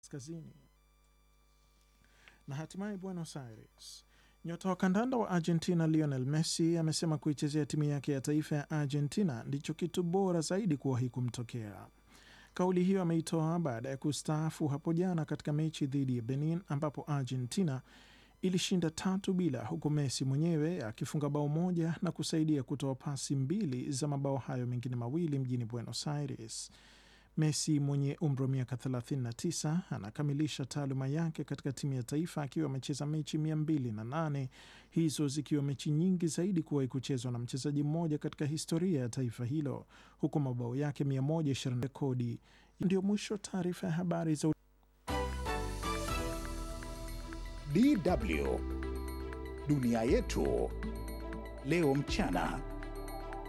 kaskazini. Na hatimaye Buenos Aires, nyota wa kandanda wa Argentina Lionel Messi amesema kuichezea timu yake ya taifa ya Argentina ndicho kitu bora zaidi kuwahi kumtokea. Kauli hiyo ameitoa baada ya kustaafu hapo jana katika mechi dhidi ya Benin ambapo Argentina ilishinda tatu bila, huku Messi mwenyewe akifunga bao moja na kusaidia kutoa pasi mbili za mabao hayo mengine mawili mjini Buenos Aires. Messi mwenye umri wa miaka 39 anakamilisha taaluma yake katika timu ya taifa akiwa amecheza mechi 208, hizo zikiwa mechi nyingi zaidi kuwahi kuchezwa na mchezaji mmoja katika historia ya taifa hilo, huku mabao yake 120 rekodi. Ndio mwisho taarifa ya habari za DW Dunia Yetu Leo Mchana.